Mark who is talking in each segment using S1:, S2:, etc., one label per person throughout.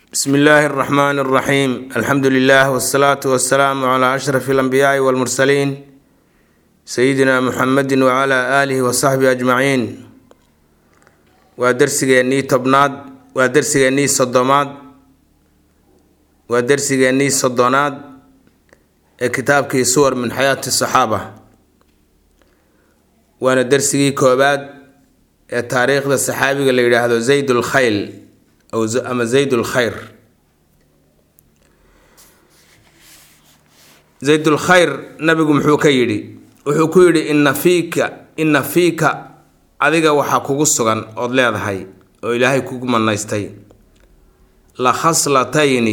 S1: bsmi illaahi اraxmaan اraxiim alxamdu lilah wsalaatu wasalaamu cla ashraf اlanbiyaai wاlmursaliin sayidina muxamedi wcla aalihi wasaxbihi ajmaciin waa dersigeennii tobnaad waa dersigeennii soddomaad waa dersigeennii soddonaad ee kitaabkii suwar min xayaati saxaaba waana dersigii koobaad ee taariikhda saxaabiga la yidhaahdo zayd lkhayl ama zayd lkhayr zaydulkhayr nabigu muxuu ka yidhi wuxuu ku yidhi inna fiika inna fiika adiga waxaa kugu sugan ood leedahay oo ilaahay kugu manaystay la khaslatayni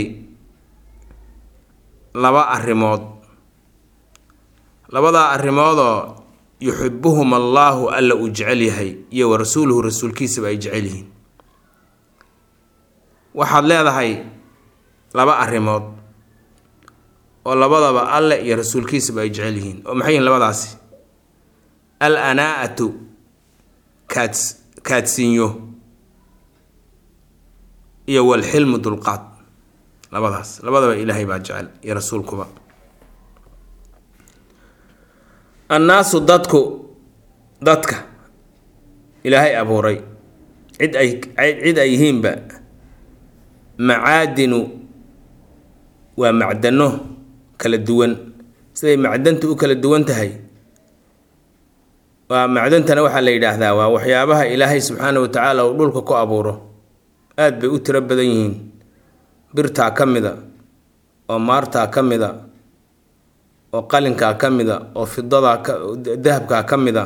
S1: laba arrimood labadaa arrimoodoo yuxibuhum allaahu alla uu jecel yahay iyo wa rasuuluhu rasuulkiisaba ay jecel yihiin waxaad leedahay laba arrimood oo labadaba alle iyo rasuulkiisaba ay jecel yihiin oo maxay yihiin labadaasi al anaa-atu kaad kaadsiinyo iyo walxilmu dulqaad labadaas labadaba ilaahay baa jecel iyo rasuulkuba annaasu dadku dadka ilaahay abuuray cid ay cid ay yihiinba macaadinu waa macdano kala duwan siday macdantu u kala duwan tahay waa macdantana waxaa la yidhaahdaa waa waxyaabaha ilaahay subxaana wa tacaala uu dhulka ku abuuro aada bay u tiro badan yihiin birtaa ka mida oo maartaa ka mida oo qalinkaa ka mida oo fidadaa ka dahabkaa ka mida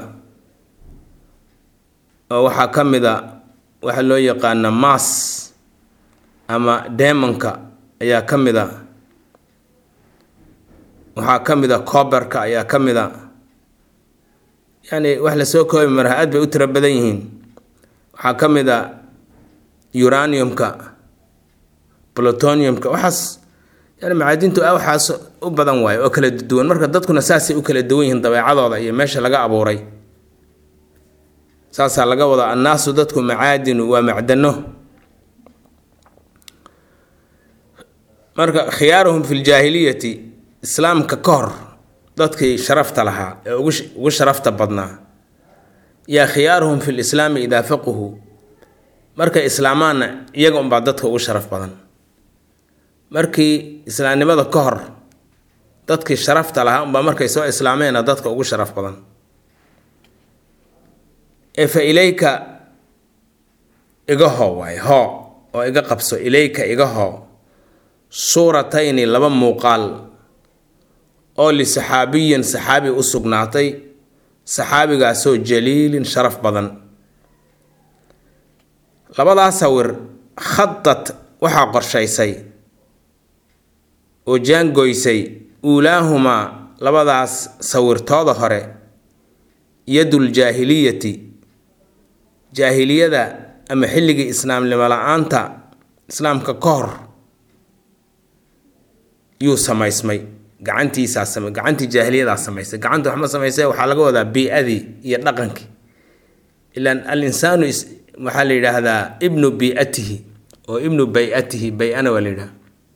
S1: oo waxaa ka mida waxaa loo yaqaana maas ama demonka ayaa ka mid a waxaa ka mid a cooberka ayaa ka mid a yacni wax lasoo koobi mara aad bay u tiro badan yihiin waxaa ka mid a uraniumka plutoniumka waxaas yani macaadintu waxaas u badan waayo oo kala duwan marka dadkuna saasay u kala duwan yihiin dabeecadooda iyo meesha laga abuuray saasaa laga wadaa annaasu dadku macaadinu waa macdano marka khiyaaruhum fi ljaahiliyati islaamka ka hor dadkii sharafta lahaa ee ugu sharafta badnaa yaa khiyaaruhum fi lislaami idaa faquhu markay islaamaanna iyaga unbaa dadka ugu sharaf badan markii islaamnimada ka hor dadkii sharafta lahaa unbaa markay soo islaameena dadka ugu sharaf badan ee fa ilayka iga hoo waay hoo oo iga qabso ilayka iga hoo suuratayni laba muuqaal oo lisaxaabiyin saxaabi u sugnaatay saxaabigaasoo jaliilin sharaf badan labadaa sawir khadad waxaa qorshaysay oo jaangoysay uulaahumaa labadaas sawirtooda hore yadul jaahiliyati jaahiliyada ama xilligii islaamnimo la-aanta islaamka ka hor yuu samaysmay gacantiisaa sama gacantii jaahiliyadaa samaysay gacanta waxma samaysay waxaa laga wadaa bii-adii iyo dhaqankii ilaan al insaanu waxaa la yidhaahdaa ibnu biatihi oo ibnu bay-atihi bay-ana waa la yidhaha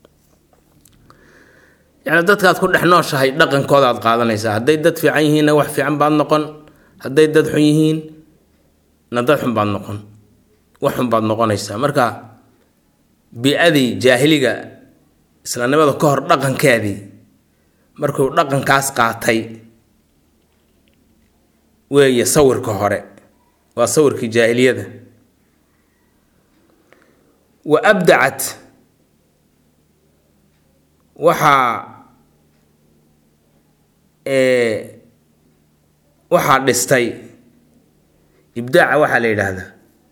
S1: yacni dadkaad ku dhex nooshahay dhaqankoodaad qaadanaysaa hadday dad fiican yihiinna wax fiican baad noqon hadday dad xun yihiin na dad xun baad noqon wax xun baad noqonaysaa marka bii-adii jaahiliga islaamnimada ka hor dhaqankeedii markuu dhaqankaas qaatay weeye sawirka hore waa sawirkii jaahiliyada wa abdacat waxaa waxaa dhistay ibdaaca waxaa la yidhaahdaa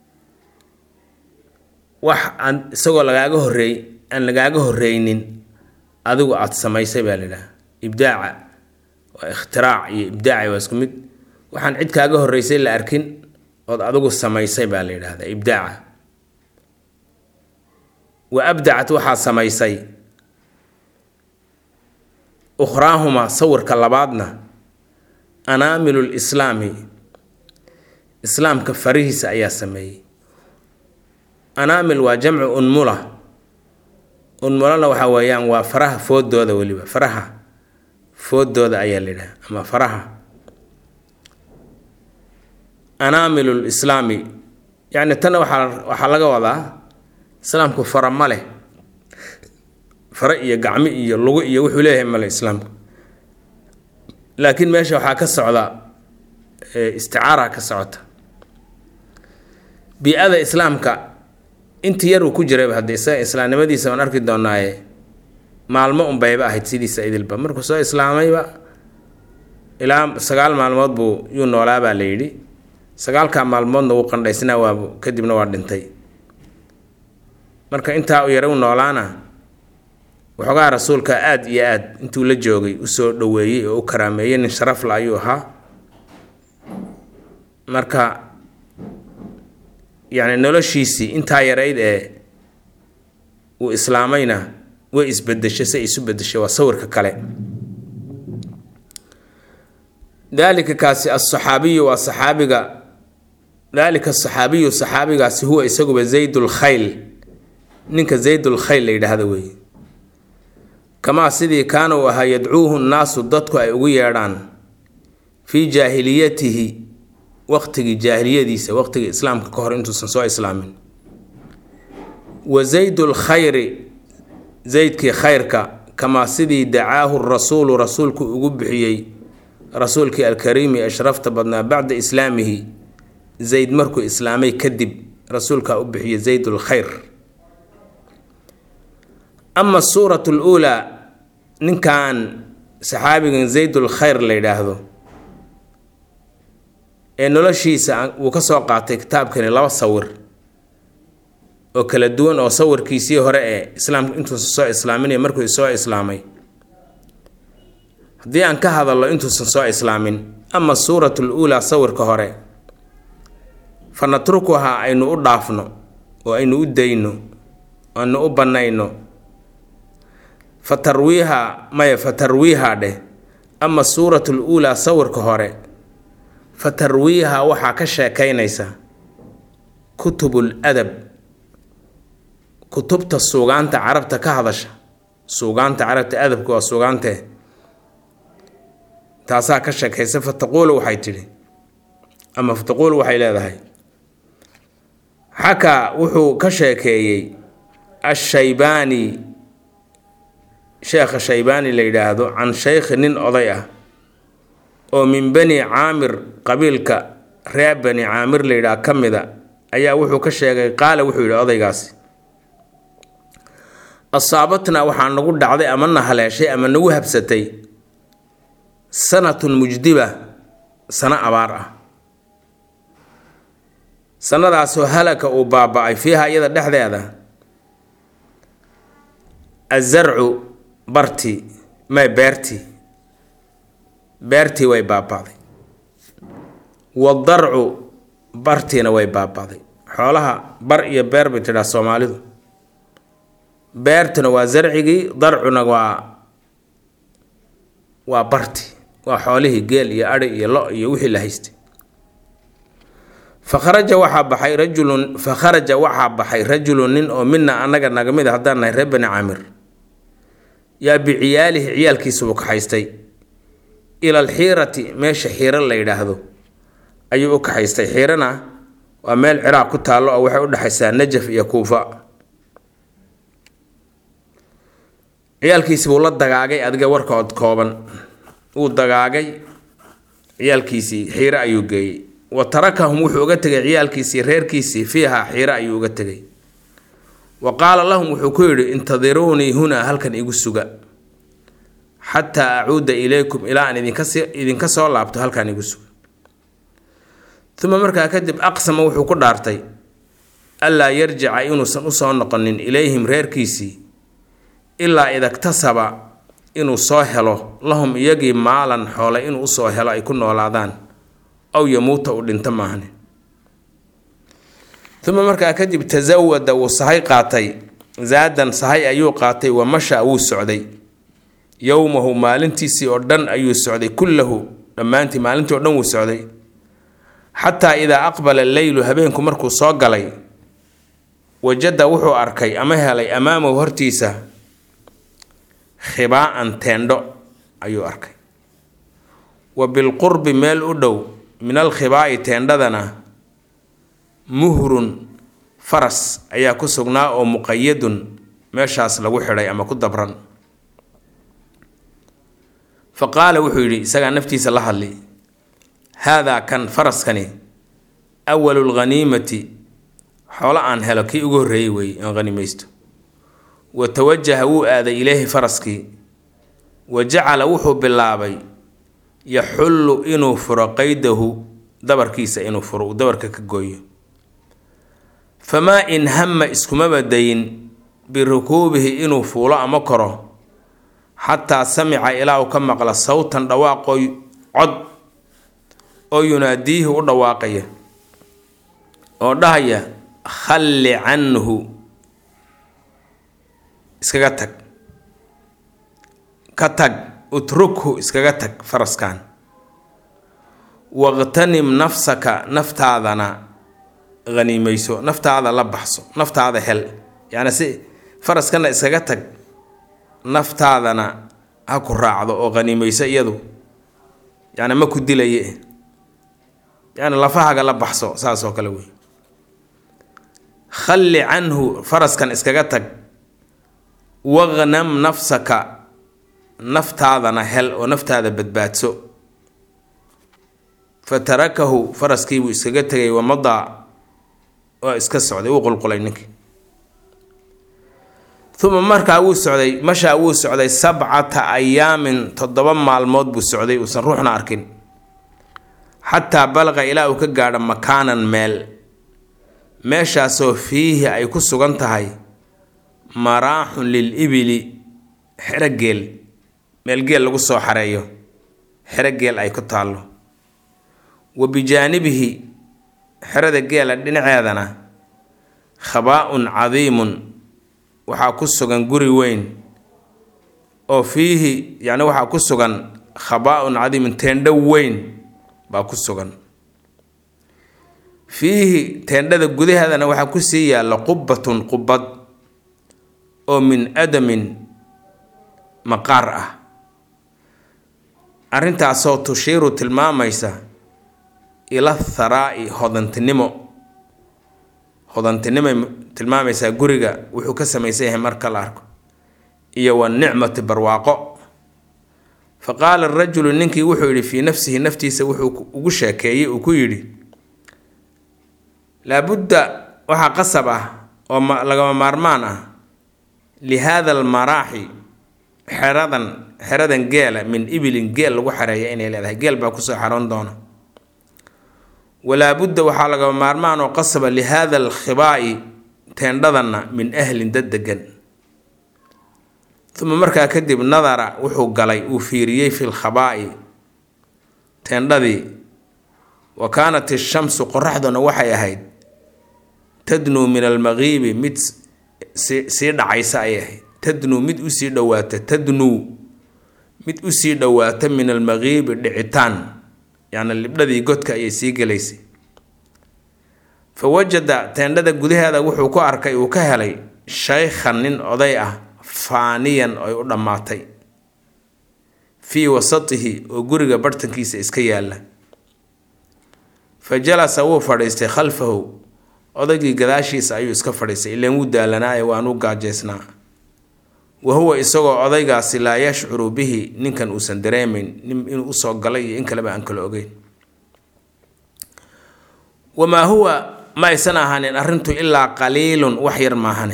S1: wax aan isagoo lagaaga horeey aan lagaaga horeynin adigu aada samaysay baa la yidhaha ibdaaca waa ikhtiraac iyo ibdaaca waa isku mid waxaan cid kaaga horeysay la arkin ood adigu samaysay baa la yidhaahdaa ibdaaca wa abdacat waxaa samaysay ukhraahumaa sawirka labaadna anaamilu lislaami islaamka farihiisa ayaa sameeyey anaamil waa jamcu unmula unmulana waxa weeyaan waa faraha foodooda weliba faraha foodooda ayaa la yidhaha ama faraha anaamilu lislaami yacni tanna waxaa waxaa laga wadaa islaamku fara ma leh fara iyo gacmi iyo lugu iyo wuxuu leeyahay male islaamku laakiin meesha waxaa ka socda isticaara ka socota bii-ada islaamka intii yar uu ku jirayba haddii isaga islaamnimadiisa waan arki doonaaye maalmo unbayba ahayd sidiisa idilba markuu soo islaamayba ilaa sagaal maalmood buu yuu noolaabaa la yidhi sagaalkaa maalmoodna wuu qandhaysnaa waa kadibna waa dhintay marka intaa u yara u noolaana waxoogaa rasuulka aada iyo aad intuu la joogay usoo dhoweeyey oo u karaameeyey nin sharafla ayuu ahaa marka yacni noloshiisii intaa yarayd ee uu islaamayna way isbedeshay say isu bedeshay waa sawirka kale daalika kaasi asaxaabiyu waa saxaabiga daalika asaxaabiyu saxaabigaasi huwa isaguba zaydulkhayl ninka zaydulkhayl la yidhaahda weeye kamaa sidii kaana uu ahaa yadcuuhu nnaasu dadku ay ugu yeedhaan fii jaahiliyatihi waqtigii jaahiliyadiisa waqtigii islaamka ka hor intuusan soo islaamin wa zaydulkhayri zaydkii khayrka kamaa sidii dacaahu rasuulu rasuulku ugu bixiyey rasuulkii alkariimi ashrafta badnaa bacda islaamihi zayd markuu islaamay kadib rasuulkaa u bixiyey zaydulkhayr ama suuratu luulaa ninkan saxaabigan zaydulkhayr la yidhaahdo ee noloshiisa wuu ka soo qaatay kitaabkani laba sawir oo kala duwan oo sawirkiisii hore ee islaamka intuusan soo islaamin iyo markuu soo islaamay haddii aan ka hadalno intuusan soo islaamin ama suuratu luulaa sawirka hore fa natrukuhaa aynu u dhaafno oo aynu u dayno aynu u bannayno fa tarwiiha maya fa tarwiiha dheh ama suuratu luulaa sawirka hore fa tarwiiha waxaa ka sheekaynaysa kutubul adab kutubta suugaanta carabta ka hadasha suugaanta carabta adabka waa suugaantee taasaa ka sheekaysa fa taquulu waxay tidhi ama fa taquulu waxay leedahay xakaa wuxuu ka sheekeeyey ashaybaani sheekha shaybaani la yidhaahdo can shaykhi nin oday ah oo min bani caamir qabiilka reer bani caamir la yidhaah ka mida ayaa wuxuu ka sheegay qaala wuxuu yidhi odaygaasi asaabatna waxaa nagu dhacday ama na haleeshay ama nagu habsatay sanatun mujdiba sano abaar ah sanadaasoo halaka uu baaba-ay fiiha iyada dhexdeeda azarcu barti may beerti beertii way baaba'day wadarcu bartiina way baaba'day xoolaha bar iyo beer bay tidhaha soomaalidu beertuna waa zarcigii darcuna waa waa barti waa xoolihii geel iyo adhi iyo lo iyo wixii la haystay fakharaja waxaa baxay rajulun fakharaja waxaa baxay rajulun nin oo mina annaga naga mid a haddaan nahay reer bani caamir yaa biciyaalihi ciyaalkiisa uu kaxaystay ila alxiirati meesha xiiro la yidhaahdo ayuu u kaxaystay xiirana waa meel ciraaq ku taallo oo waxay u dhexaysaa najaf iyo kuufa ciyaalkiisi buu la dagaagay adiga warkood kooban wuu dagaagay ciyaalkiisii xiiro ayuu geeyey wa tarakahum wuxuu uga tegay ciyaalkiisii reerkiisii fiiha xiiro ayuu uga tegay wa qaala lahum wuxuu ku yidhi intadiruunii hunaa halkan igu suga xataa acuuda ilaykum ilaa aan idinkas idinka soo laabto halkan igu suga uma markaa kadib aqsama wuxuu ku dhaartay allaa yarjica inuusan usoo noqonin ilayhim reerkiisii ilaa idaktasaba inuu soo helo lahum iyagii maalan xoole inuu usoo helo ay ku noolaadaan aw yamuuta uu dhinto maahne uma markaa kadib tasawada wuu sahay qaatay zaadan sahay ayuu qaatay wa masha wuu socday yowmahu maalintiisii oo dhan ayuu socday kullahu dhammaantii maalintii oo dhan wuu socday xataa idaa aqbala leylu habeenku markuu soo galay wajada wuxuu arkay ama helay amaamahu hortiisa khibaa'an teendho ayuu arkay wa bilqurbi meel u dhow min alkhibaa'i teendhadana muhrun faras ayaa ku sugnaa oo muqayadun meeshaas lagu xidhay ama ku dabran fa qaala wuxuu yidhi isagaa naftiisa la hadli haadaa kan faraskani awalu lghaniimati xoolo aan helo kii ugu horreeyey weeye aan hanimaysto wa tawajaha wuu aaday ileyhi faraskii wa jacala wuxuu bilaabay yaxullu inuu furo qaydahu dabarkiisa inuu furo uu dabarka ka gooyo famaa in hama iskumaba dayin birukuubihi inuu fuulo ama koro xataa samica ilaa uu ka maqla sawtan dhawaaqoo cod oo yunaadiihi u dhawaaqaya oo dhahaya khalli canhu iskaga tag ka tag utrukhu iskaga tag faraskan waqtanim nafsaka naftaadana haniimayso naftaada la baxso naftaada hel yacni si faraskana iskaga tag naftaadana ha ku raacdo oo haniimayso iyadu yacni ma ku dilaye yacni lafahaga la baxso saas oo kale wey khalli canhu faraskan iskaga tag waqnam nafsaka naftaadana hel oo naftaada badbaadso fa tarakahu faraskiibuu iskaga tegay wamadaa waa iska socday wuu qulqulay ninkii uma markaa wuu socday mashaa wuu socday sabcata ayaamin toddoba maalmood buu socday uusan ruuxna arkin xataa balaqa ilaa uu ka gaadho makaanan meel meeshaasoo fiihi ay ku sugan tahay maraaxun lil ibili xero geel meel geel lagu soo xareeyo xero geel ay ku taallo wa bijaanibihi xerada geela dhinaceedana khabaa-un cadiimun waxaa ku sugan guri weyn oo fiihi yacni waxaa ku sugan khabaa-un cadiimun teendho weyn baa ku sugan fiihi teendhada gudaheedana waxaa ku sii yaalla qubbatun qubbad oo min adamin maqaar ah arrintaasoo tushiiru tilmaamaysa ila tharaa'i hodantinimo hodantinimay tilmaamaysaa guriga wuxuu ka samaysan yahay marka la arko iyo wa nicmati barwaaqo fa qaala arajulu ninkii wuxuu yidhi fii nafsihi naftiisa wuxuu ugu sheekeeyey uu ku yidhi laabudda waxaa qasab ah oo lagama maarmaan ah li haada almaraaxi xeradan xeradan geela min ibilin geel lagu xareeya inay leedahay geel baa kusoo xaroon doona walaabudda waxaa lagama maarmaan oo qasaba li haada alkhibaa'i teendhadanna min ahlin dad degan uma markaa kadib nadara wuxuu galay uu fiiriyey fi lkhabaa'i teendhadii wa kaanat ishamsu qoraxduna waxay ahayd tadnuu min almaqiibi mid sii dhacaysa ayay ahayd tadnuu mid usii dhowaata tadnuu mid usii dhowaata min almaqiibi dhicitaan yacni libdhadii godka ayay sii gelaysay fa wajada teendhada gudaheeda wuxuu ku arkay uu ka helay shaykhan nin oday ah faaniyan oy u dhammaatay fii wasatihi oo guriga barhtankiisa iska yaalla fa jalasa wuu fadhiistay khalfahu odaygii gadaashiisa ayuu iska fadhiistay ilaan wuu daalanaaye waanuu gaajeysnaa wa huwa isagoo odaygaasi laa yashcuru bihi ninkan uusan dareemayn inuu usoo galay iyo in kaleba aan kala ogeyn wamaa huwa ma aysan ahaanin arrintu ilaa qaliilun wax yar maahane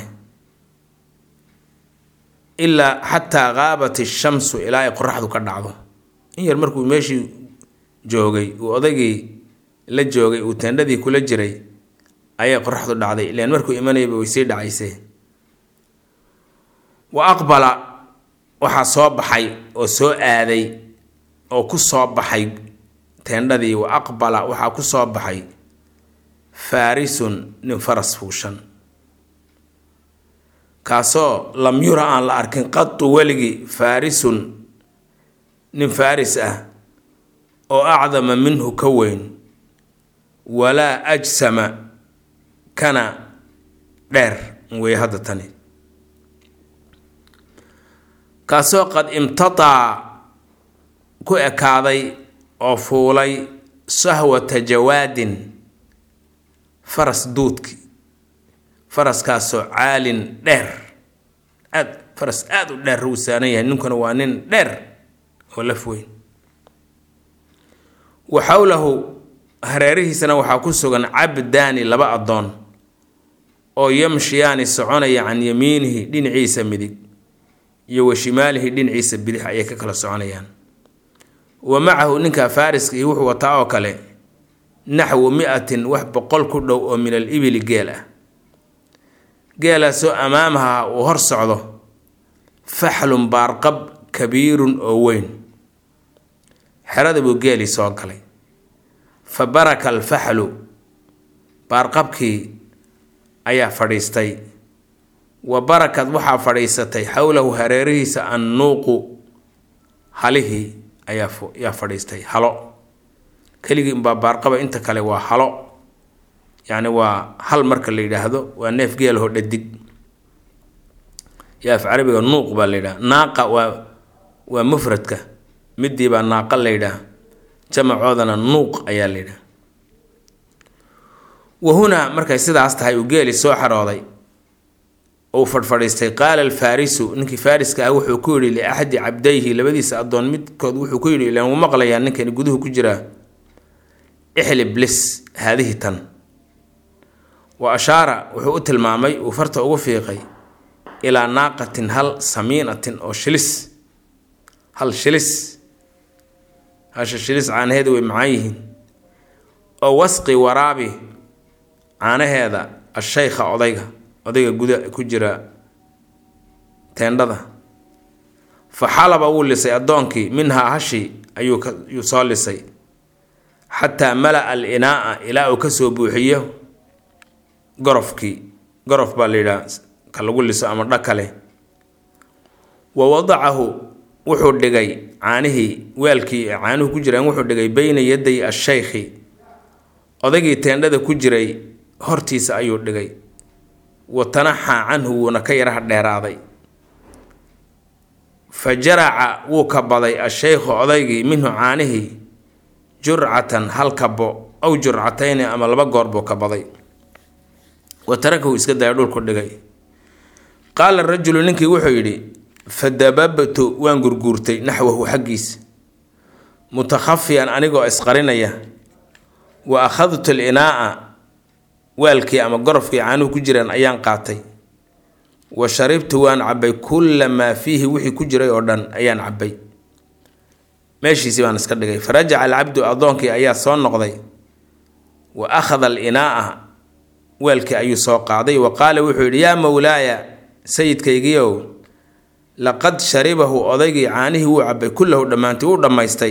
S1: ilaa xataa qaabat ishamsu ilaa ay qoraxdu ka dhacdo in yar markuu meeshii joogay uu odaygii la joogay uu teendhadii kula jiray ayay qoraxdu dhacday ilaan markuu imanayba way sii dhacaysee wa aqbala waxaa soo baxay oo soo aaday oo ku soo baxay teendhadii wa aqbala waxaa ku soo baxay faarisun nin faras fuushan kaasoo lam yura aan la arkin qatu weligii faarisun nin faaris ah oo acdama minhu ka weyn walaa ajsama kana dheer wey hadda tani kaasoo qad imtataa ku ekaaday oo fuulay sahwata jawaadin faras duudki faraskaasoo caalin dheer aad faras aada u dheer wuu saaran yahay ninkuna waa nin dheer oo laf weyn wa xowlahu hareerihiisana waxaa ku sugan cabdaani laba addoon oo yamshiyaani soconaya can yamiinihi dhinaciisa midig iyo wa shimaalihi dhinaciisa bidix ayay ka kala soconayaan wa macahu ninka faariska iyo wuxuu wataa oo kale naxwu mi-atin wax boqol ku dhow oo min al ibili geel ah geelaasoo amaamaha uu hor socdo faxlun baarqab kabiirun oo weyn xerada buu geelii soo galay fa baraka alfaxlu baarqabkii ayaa fadhiistay wa barakad waxaa fadhiisatay xowlahu hareerihiisa annuuqu halihii ayaa yaa fadhiistay halo keligii unbaa baarqaba inta kale waa halo yacni waa hal marka la yidhaahdo waa neef geelahoo dhadig yo af carabiga nuuq baa la yidhaha naaqa waa waa mufradka midii baa naaqa la yidhaah jamacoodana nuuq ayaa la yidhaha wahunaa markay sidaas tahay uu geeli soo xarooday uu fadhfadhiistay qaala alfaarisu ninkii faariska ah wuxuu ku yidhi liaxadi cabdayhi labadiisa addoon midkood wuxuu ku yidhi ilaan wuu maqlayaa ninkani guduhu ku jiraa ixlib lis haadihi tan wa ashaara wuxuu u tilmaamay uu farta ugu fiiqay ilaa naaqatin hal samiinatin oo shilis hal shilis hasha shilis caanaheeda way macaan yihiin oo wasqi waraabi caanaheeda ashaykha odayga odayga guda ku jira teendhada fa xalaba wuu lisay addoonkii minhaa hashi ayuu kayuu soo lisay xataa mala-a al inaa'a ilaa uu kasoo buuxiyo gorofkii gorof baa la yidhaha ka lagu liso ama dha kale wa wadacahu wuxuu dhigay caanihii weelkii caanuhu ku jiraan wuxuu dhigay beyna yaday ashaykhi odaygii teendhada ku jiray hortiisa ayuu dhigay wa tanaxaa canhu wuuna ka yaraha dheeraaday fa jaraca wuu kabaday ashaykhu odaygii minhu caanihii jurcatan hal kabo aw jurcatayni ama laba goor buu kabaday wa tarakahu iska daya dhulku dhigay qaala rajulu ninkii wuxuu yidhi fadababtu waan gurguurtay naxwahu xaggiisa mutakhafiyan anigoo isqarinaya wa akhadtu linaa'a waalkii ama gorofkii caanuhu ku jiraan ayaan qaatay wa sharibtu waan cabbay kulla maa fiihi wixii ku jiray oo dhan ayaan cabbay meeshiisii baan iska dhigay farajaca alcabdu addoonkii ayaa soo noqday wa akhada alinaa'a weelkii ayuu soo qaaday wa qaala wuxuu yidhi yaa mowlaaya sayidkaygiiow laqad sharibahu odaygii caanihii wuu cabbay kullahu dhammaantii wuu dhammaystay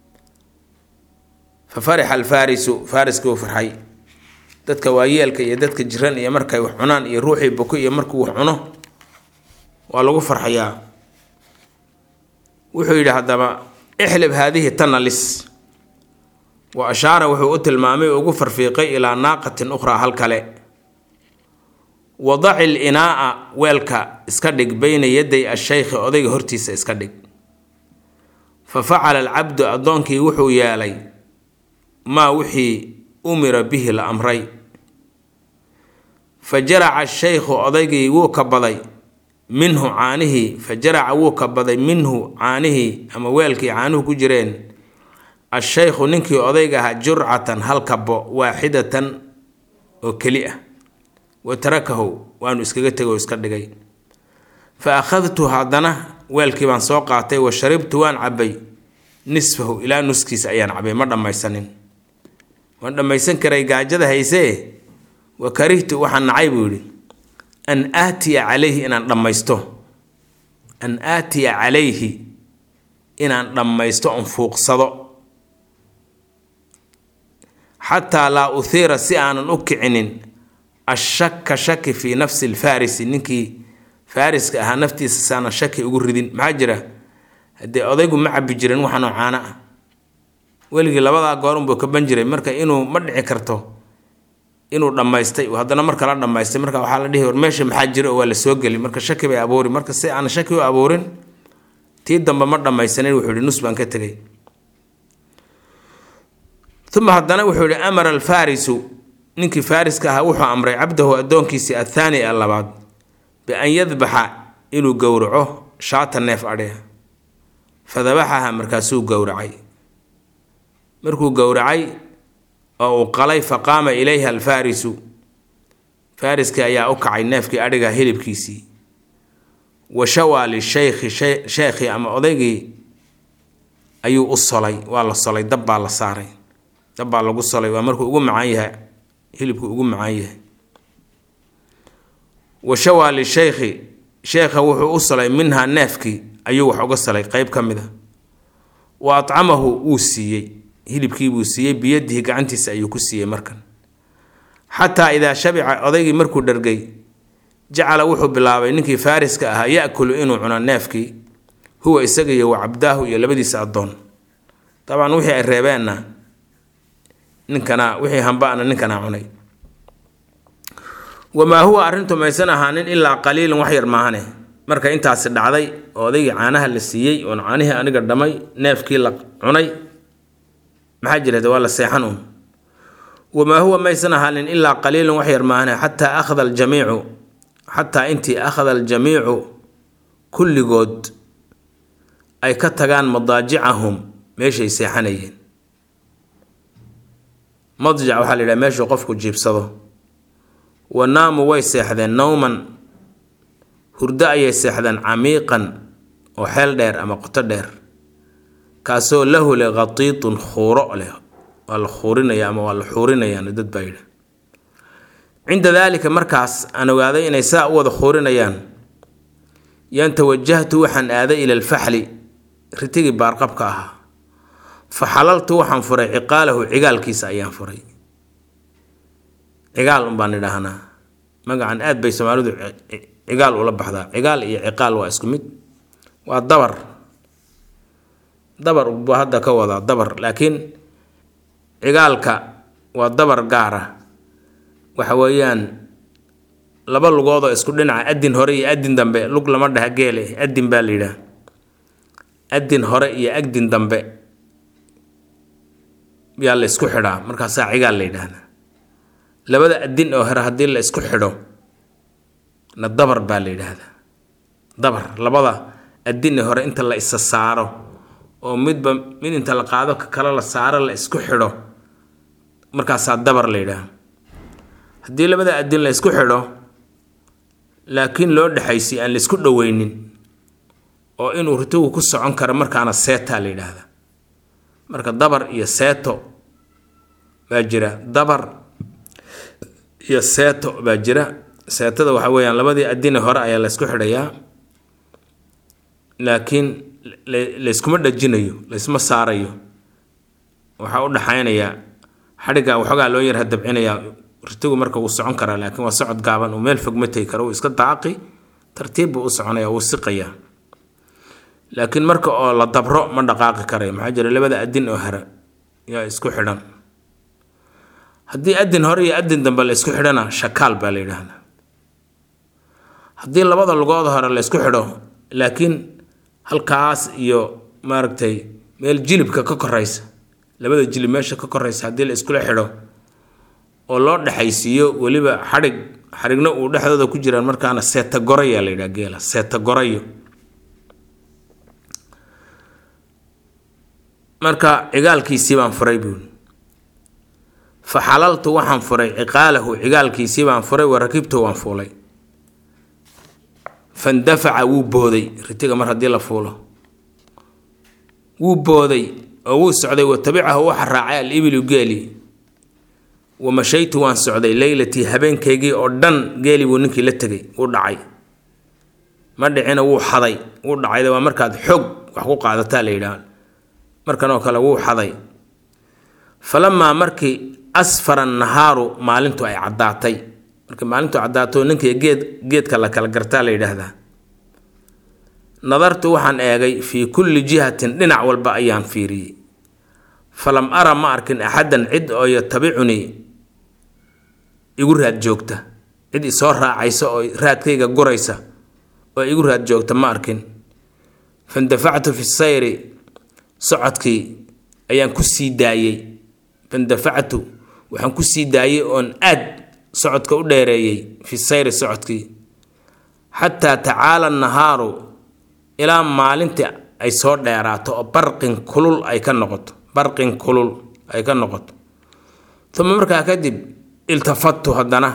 S1: fa farixa alfaarisu faariskii uu farxay dadka waayeelka iyo dadka jiran iyo markay wax cunaan iyo ruuxii boko iyo markuu wax cuno waa lagu farxayaa wuxuu yidhi haddaba ixlib haadihi tana lis wa ashaara wuxuu u tilmaamay ugu farfiiqay ilaa naaqatin ukhraa hal kale wadaci linaa'a weelka iska dhig beyna yaday ashaykhi odayga hortiisa iska dhig fa facala alcabdu addoonkii wuxuu yeelay maa wixii umira bihi la amray fa jaraca ashaykhu odaygii wuu kabaday minhu caanihii fa jaraca wuu kabaday minhu caanihii ama weelkii caanuhu ku jireen ashaykhu ninkii odayga ahaa jurcatan hal kabo waaxidatan oo keli ah wa tarakahu waanu iskaga tegoo iska dhigay fa akhadtu haddana weelkii baan soo qaatay wa sharibtu waan cabbay nisfahu ilaa nuskiisa ayaan cabbay ma dhammaysanin waan dhammaysan karay gaajada haysee wa karihtu waxaan nacay buu yidhi an aatiya calayhi inaan dhammaysto an aatiya calayhi inaan dhammaysto on fuuqsado xataa laa uhiira si aanan u kicinin ashaka shaki fii nafsi lfarisi ninkii faariska ahaa naftiisa saanan shaki ugu ridin maxaa jira haddee odaygu ma cabi jirin waxanoo caano ah weligii labadaa goorunbuu kaban jiray marka inuu ma dhici karto inuu dhammaystay haddana marka la dhammaystay marka waxaa la dhihi war meesha maxaa jira oo waa la soo geli marka shaki bay abuuri marka si aan shaki u abuurin tii dambe ma dhammaysanin wuxuu yihi nus baan ka tegay uma haddana wuxuu yihi amara alfaarisu ninkii faariska ahaa wuxuu amray cabdahu addoonkiisii athaani ee labaad bian yadbaxa inuu gowraco shaata neef adhiga fadabaxaha markaasuu gowracay markuu gowracay oo uu qalay faqaama ilayha alfaarisu faariskii ayaa u kacay neefkii adhiga hilibkiisii wa shawaa lishaykhi sheekhii ama odaygii ayuu u solay waa la solay dab baa la saaray dab baa lagu solay waa markuu ugu macaan yahay hilibku ugu macaan yahay wa shawaa lishaykhi sheekha wuxuu u solay minhaa neefkii ayuu wax uga salay qeyb ka mid a wa acamahu wuu siiyey hilibkiibuu siiyey biyadihi gacantiisa ayuu ku siiyey markan xataa idaa shabica odaygii markuu dhargay jacala wuxuu bilaabay ninkii faariska ahaa yakulu inuu cuno neefkii huwa isaga iyo wa cabdaahu iyo labadiisa addoon dabcan wixii ay reebeenna ninkana wixii hambana ninkanaa cunay wamaa huwa arrintu maysan ahaanin ilaa qaliilin wax yar maahane marka intaasi dhacday oo odaygii caanaha la siiyey oon caanihii aniga dhamay neefkii la cunay maxaa jirade waa la seexan uun wamaa huwa maysan ahaanin ilaa qaliilun wax yar maahane xataa akhada aljamiicu xataa intii akhada aljamiicu kulligood ay ka tagaan madaajicahum meeshay seexanayeen madjac waxaa la yidhaha meeshuu qofku jiibsado wa naamu way seexdeen nowman hurdo ayay seexdeen camiiqan oo xeel dheer ama qoto dheer kaasoo lahu leh khatiitun khuuro leh waa la khuurinaya ama waa la xuurinayaan dad baa yidha cinda daalika markaas aan ogaaday inay saa u wada khuurinayaan yaan tawajahtu waxaan aaday ila alfaxli ritigii baarqabka ahaa fa xalaltu waxaan furay ciqaalahu cigaalkiisa ayaan furay cigaal unbaan idhaahnaa magacan aad bay soomaalidu cigaal ula baxdaa cigaal iyo ciqaal waa isku mid waa dabar dabar buu hadda ka wadaa dabar laakiin cigaalka waa dabar gaara waxa weeyaan laba lugoodoo isku dhinaca adin hore iyo adin dambe lug lama dhaha geele adin baa la yidhaah adin hore iyo agdin dambe yaa la isku xidhaa markaasaa cigaal la yidhaahdaa labada adin oo hore haddii la isku xidho na dabar baa la yidhaahdaa dabar labada adin ee hore inta la isa saaro oo midba mid inta la qaado ka kale la saaro la isku xidho markaasaa dabar la yidhaahda haddii labada adin la isku xidho laakiin loo dhexaysiy aan la isku dhoweynin oo inuu ritigu ku socon karo markaana seetaa la yidhaahda marka dabar iyo seeto baa jira dabar iyo seeto baa jira seetada waxa weeyaan labadii adine hore ayaa la ysku xidhayaa laakiin layskuma dhajinayo laysma saarayo waxaa u dhaxaynayaa xadhigga waxoogaa loo yarha dabcinayaa ritigu marka wuu socon karaa laakiin waa socod gaaban uu meel fog ma tegi karo wuu iska daaqi tartiib buu u soconaya wuu siqayaa laakiin marka oo la dabro ma dhaqaaqi karayo maxaa jira labada adin oo hore yaa isku xidhan haddii adin hore iyo adin dambe la isku xidhana shakaal baa la yidhaahdaa haddii labada lugood hore la isku xidho laakiin halkaas iyo maaragtay meel jilibka ka koraysa labada jilib meesha ka koraysa haddii la iskula xidho oo loo dhexaysiiyo weliba xadhig xadhigna uu dhexdooda ku jiraan markaana seetagorayaa la yidhaha geela seetagorayo marka cigaalkiisii baan furay buuli fa xalaltu waxaan furay ciqaalahu cigaalkiisii baan furay wa rakibtu waan fuulay fandafaca wuu booday ritiga mar haddii la fuulo wuu booday oo wuu socday wa tabicahu waxa raacay al ibilu geeli wa mashaytu waan socday leylatii habeenkaygii oo dhan geeli buu ninkii la tegay wuu dhacay ma dhicina wuu xaday wuu dhacayda waa markaad xoog wax ku qaadataa la yidhaah markan oo kale wuu xaday falamaa markii asfara nahaaru maalintu ay caddaatay markii maalintu caddaato ninkii geed geedka la kala gartaa la yidhaahdaa nadartu waxaan eegay fii kulli jihatin dhinac walba ayaan fiiriyey falam ara ma arkin axadan cid oo yatabicunii igu raad joogta cid isoo raacaysa oo raadkayga guraysa oo igu raad joogta ma arkin fandafactu fi sayri socodkii ayaan ku sii daayey fandafactu waxaan ku sii daayey oon aad socodka u dheereeyey fi sayri socodkii xataa tacaala nahaaru ilaa maalintii ay soo dheeraato oo barqin kulul ay ka noqoto barqin kulul ay ka noqoto uma markaa kadib iltafattu haddana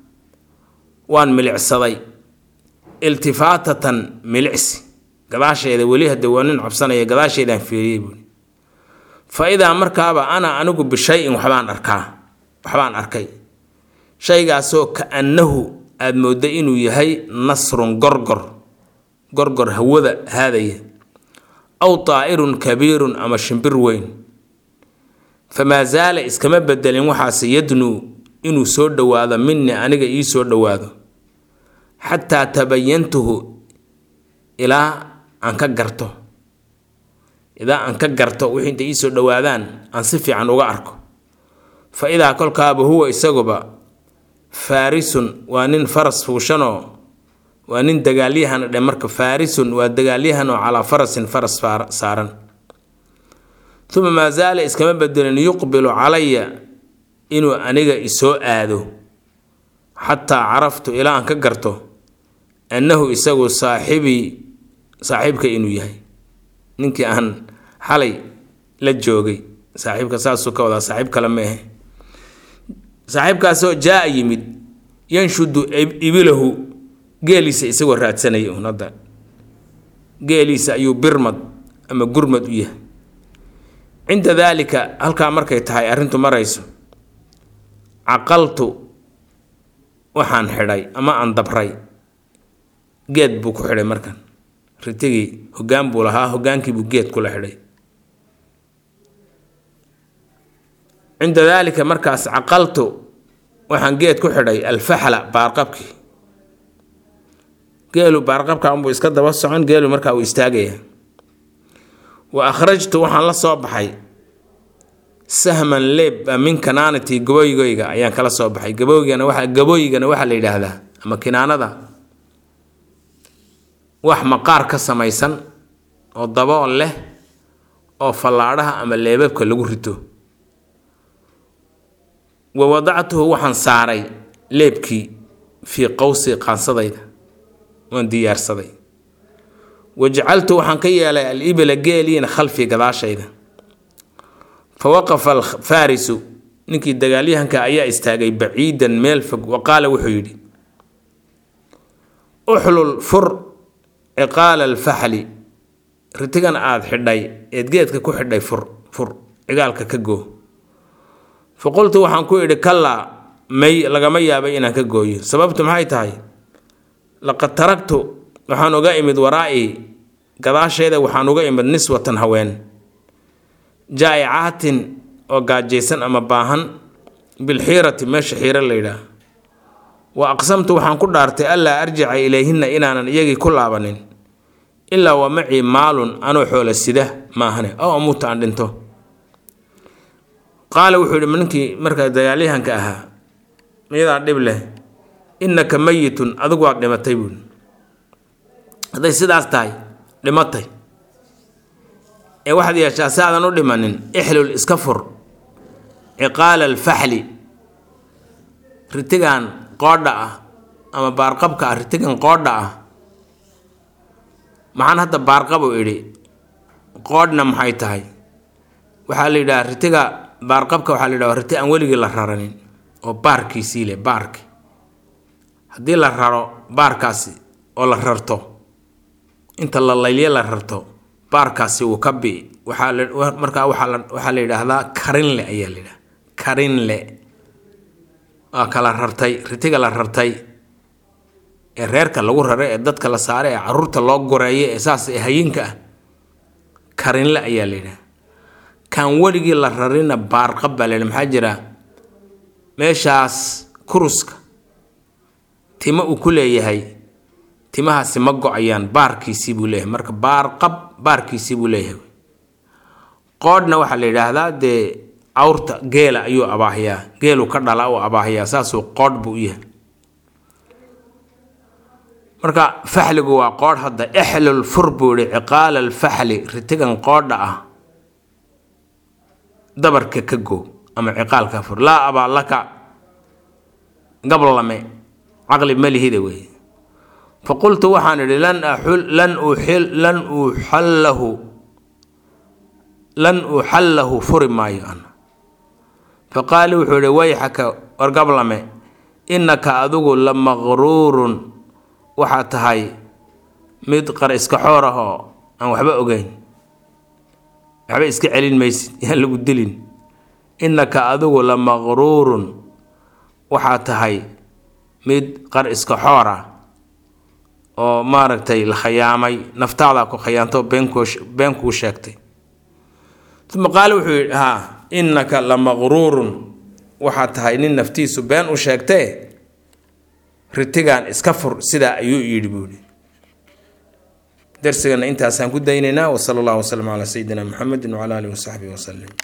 S1: waan milicsaday iltifaatatan milicsi gadaasheeda weli hadda waa nin cabsanaya gadaasheedaan fiiriyey buui fa idaa markaaba ana anigu bishayin waxbaan arkaa waxbaan arkay shaygaasoo ka-annahu aada moodda inuu yahay nasrun gorgor gorgor hawada haadaya aw daa'irun kabiirun ama shimbir weyn famaa zaala iskama bedelin waxaase yadnuu inuu soo dhowaado minni aniga ii soo dhowaado xataa tabayantuhu ilaa aan ka garto ilaa aan ka garto wixii intay ii soo dhowaadaan aan si fiican uga arko fa idaa kolkaaba huwa isaguba faarisun waa nin faras fuushanoo waa nin dagaalyahan dhe marka faarisun waa dagaalyahan oo calaa farasin faras saaran uma maa zaala iskama bedelin yuqbilu calaya inuu aniga isoo aado xataa caraftu ilaa aan ka garto annahu isagu saaxibii saaxiibka inuu yahay ninkii aan xalay la joogay saaxiibka saasuu ka wadaa saaxiib kale meehe saaxiibkaasoo jaa yimid yanshudu ibilahu geeliisa isagoo raadsanaya un hadda geeliisa ayuu birmad ama gurmad u yahay cinda daalika halkaa markay tahay arrintu marayso caqaltu waxaan xidhay ama aan dabray geed buu ku xidhay markan ritigii hoggaan buu lahaa hoggaankiibuu geed kula xidhay cinda daalika markaas caqaltu waxaan geed ku xidhay alfaxla baarqabkii geelu baarqabka unbuu iska daba socon geelu markaa uu istaagaya wa akhrajtu waxaan la soo baxay sahman leeb min kanaanati gabooygoyga ayaan kala soo baxay gabooygana waa gabooygana waxaa la yidhaahdaa ama kinaanada wax maqaar ka samaysan oo dabool leh oo fallaadhaha ama leebabka lagu rito wa wadactuhu waxaan saaray leebkii fii qowsi qaansadayda waan diyaarsaday wajacaltu waxaan ka yeelay al ibila geeliina khalfii gadaashayda fa waqafa alfaarisu ninkii dagaalyahanka ayaa istaagay baciidan meel fog wa qaala wuxuu yidhi uxlul fur ciqaala alfaxli ritigan aada xidhay eed geedka ku xidhay fur fur cigaalka ka goo fa qultu waxaan ku idhi kallaa may lagama yaabay inaan ka gooyo sababtu maxay tahay laqad taragtu waxaan uga imid waraa'ii gadaasheeda waxaan uga imid niswatan haween jaa'icaatin oo gaajaysan ama baahan bilxiirati meesha xiiro la yidhaah wa aqsamtu waxaan ku dhaartay allaa arjica ilayhinna inaanan iyagii ku laabanin ilaa wa macii maalun anoo xoola sida maahane oo amuuta aan dhinto qaala wuxuu yidhi ninkii markaa dagaalyahanka ahaa miyadaa dhib leh innaka mayitun adigu waad dhimatay buuli hadday sidaas tahay dhimatay ee waxaad yeeshaa si aadan u dhimanin ixlul iska fur ciqaala alfaxli ritigan qoodha ah ama baarqabka ah ritigan qoodha ah maxaan hadda baarqab u idhi qoodhna maxay tahay waxaa la yidhaha ritiga baarqabka waxaa la yidhaha riti aan weligii la raranin oo baarkiisii leh baarki haddii la raro baarkaasi oo la rarto inta la laylye la rarto baarkaasi wuu ka bii waxaa la markaa waxaa la waxaa la yidhaahdaa karinle ayaa la yidhaha karinle waa kala rartay ritiga la rartay ee reerka lagu raray ee dadka la saaray ee caruurta loo goreeyo ee saas ee hayinka ah karinle ayaa la yidhaha kaan weligii la rarina baarqab baa la yidhaha maxaa jira meeshaas kuruska timo uu ku leeyahay timahaasi ma go-ayaan baarkiisii buu leeyahay marka baarqab baarkiisii buu leeyahay qoodhna waxaa la yidhaahdaa dee awrta geela ayuu abaahiyaa geelu ka dhala uu abaahiyaa saasuu qoodh buu u yahay marka faxligu waa qoodh hadda ixlul fur buu yihi ciqaala alfaxli ritigan qoodha ah dabarka ka goo ama ciqaalka fur laa abaa laka gablame caqli malihida weeye faqultu waxaan idhi lan axul lan uxil lan uxallahu lan uxallahu furi maayo ana faqaali wuxuu ihi wayxaka war gablame innaka adigu la maqruurun waxaad tahay mid qar iska xoor ah oo aan waxba ogeyn waxba iska celin maysid yaan lagu dilin innaka adigu la maqruurun waxaad tahay mid qar iska xoor ah oo maaragtay la khayaamay naftaadaa ku khayaanto beenkuu been kuu sheegtay uma qaale wuxuu yidhi haa innaka la maqruurun waxaad tahay nin naftiisu been u sheegtee ritigan iska fur sidaa ayuu yidhi buu yidhi darsigana intaasaan ku daynaynaa wasala allahu wasalam calaa sayidina muxamedin wacala alihi wasaxbihi wasalim